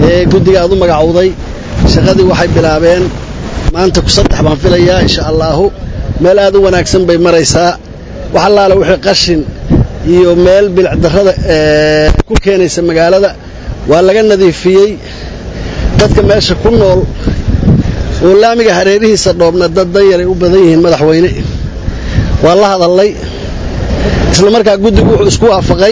ee guddiga aad u magacowday shaqadii waxay bilaabeen maanta ku saddex baan filayaa insha allaahu meel aad u wanaagsan bay maraysaa wax allaale wixii qashin iyo meel bilicdarrada ku keenaysa magaalada waa laga nadiifiyey dadka meesha ku nool oo laamiga hareerihiisa dhoobna dad danyaray u badan yihiin madaxweyne waa la hadallay isla markaa guddigu wuxuu isku waafaqay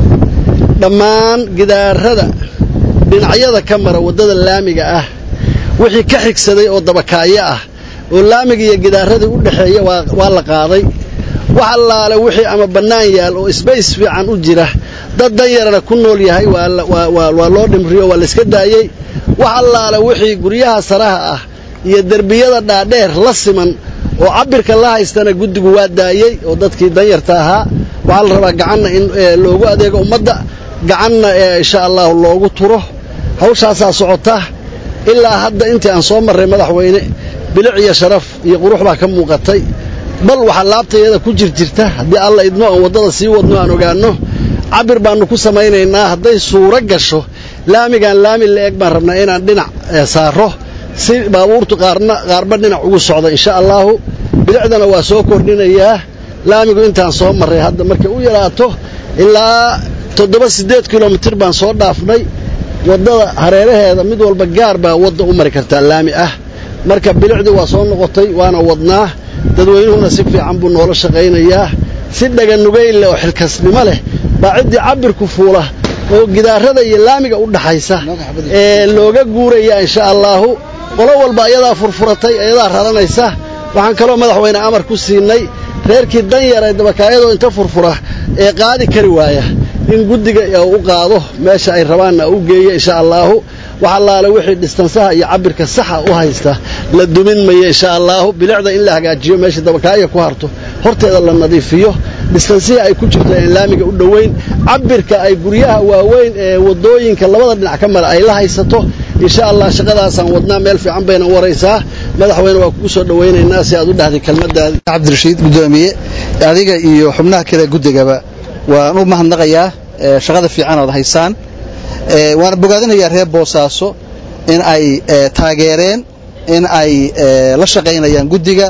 dhammaan gidaarada dhinacyada ka mara waddada laamiga ah wixii ka xigsaday oo dabakaayo ah oo laamiga iyo gidaaradii u dhexeeya waa la qaaday wax allaale wixii ama bannaan yaal oo sbays fiican u jira dad danyarana ku nool yahay waa loo dhimriyo waa layska daayey wax allaale wixii guryaha saraha ah iyo derbiyada dhaadheer la siman oo cabbirka la haystana guddigu waa daayey oo dadkii danyarta ahaa waxaa la rabaa gacanna in loogu adeego ummadda gacanna insha allahu loogu turo hawshaasaa socota ilaa hadda intii aan soo marray madaxweyne bilic iyo sharaf iyo qurux baa ka muuqatay bal waxaa laabtayada ku jir jirta haddii alla idmo aan waddada sii wadno aan ogaanno cabbir baannu ku samaynaynaa hadday suuro gasho laamigaan laami la-eg baan rabnaa inaan dhinac saaro si baabuurtu qaarna qaarba dhinac ugu socda insha allaahu bilicdana waa soo kordhinayaa laamigu intaan soo marray hadda markay u yaraato ilaa toddoba siddeed kilomitir baan soo dhaafnay waddada hareeraheeda mid walba gaar baa wadda u mari kartaa laami ah marka bilicdii waa soo noqotay waana wadnaa dadweynuhuna si fiican buu noola shaqaynayaa si dhaganugayn leh oo xilkasnimo leh baa ciddii cabbirku fuula oo gidaarada iyo laamiga u dhaxaysa ee looga guuraya insha allaahu qolo walba ayadaa furfuratay ayadaa raranaysa waxaan kaloo madaxweyne amar ku siinay reerkii danyar ee dabakaayadoo inta furfura ee qaadi kari waaya in guddiga u qaado meesha ay rabaanna u geeyo insha allaahu wax allaale wixii dhistansaha iyo cabbirka saxa u haysta la dumin mayo insha allaahu bilicda in la hagaajiyo meesha dabakaaya ku harto horteeda la nadiifiyo dhistansihii ay ku jirto een laamiga u dhowayn cabbirka ay guryaha waaweyn ee waddooyinka labada dhinac ka mara ay la haysato insha allah shaqadaasaan wadnaa meel fiican bayna waraysaa madaxweyne waa kugu soo dhowaynaynaa si aad u dhahday kelmaddaadi cabdirashiid guddoomiye adiga iyo xubnaha kale guddigaba waan u mahadnaqayaa shaqada fiican ood haysaan waana bogaadinayaa reer boosaaso in ay taageereen in ay la shaqaynayaan guddiga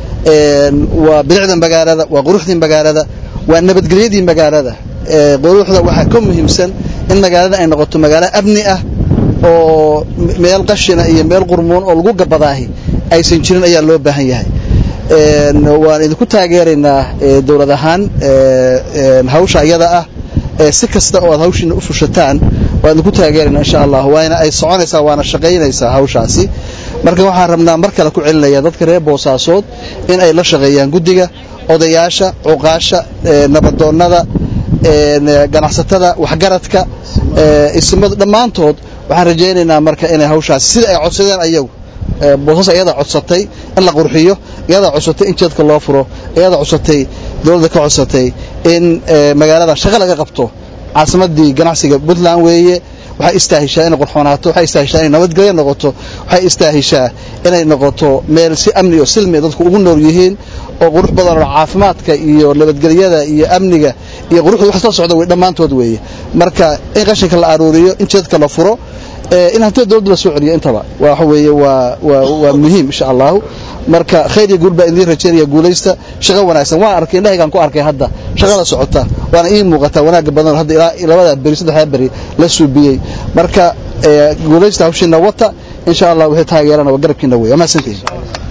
waa bilicda magaalada waa quruxdii magaalada waa nabadgelyadii magaalada quruxda waxaa ka muhiimsan in magaalada ay noqoto magaalo amni ah oo meel qashina iyo meel qurmuun oo lagu gabadaahi aysan jirin ayaa loo baahan yahay waan idinku taageeraynaa dowlad ahaan hawsha iyada ah si kasta oo aad hawshiina u fushataan waan idinku taageeraynaa insha allah waana ay soconaysaa waana shaqaynaysaa hawshaasi marka waxaan rabnaa mar kale ku celinaya dadka reer boosaasood in ay la shaqeeyaan guddiga odayaasha cuqaasha nabadoonnada ganacsatada waxgaradka isimadu dhammaantood waxaan rajaynaynaa marka inay hawshaasi sida ay codsadeen ayagu boosas ayadaa codsatay in la qurxiyo iyadaa codsatay in jeedka loo furo iyadaa codsatay dowladda ka codsatay in magaalada shaqo laga qabto caasimadii ganacsiga puntland weeye waxay istaahishaa inay qurxoonaato waxay istaahishaa inay nabadgelyo noqoto waxay istaahishaa inay noqoto meel si amni oo silmi dadku ugu nool yihiin oo qurux badan oo caafimaadka iyo nabadgelyada iyo amniga iyo quruxda wax soo socda wey dhammaantood weeye marka in qashinka la aruuriyo in jeedka la furo in hantida dowladda la soo celiyo intaba waxa weeye waa waa waa muhiim insha allahu marka khayr iyo guul baa idiin rajaynaya guulaysta shaqo wanaagsan waan arkay indhahaygaan ku arkay hadda shaqada socota waana ii muuqataa wanaagga badan hadda ilaa labada beri saddexdaa beri la suubiyey marka guulaysta hawshiina wata insha allah wixii taageerana waa garabkiina wey amaasantihin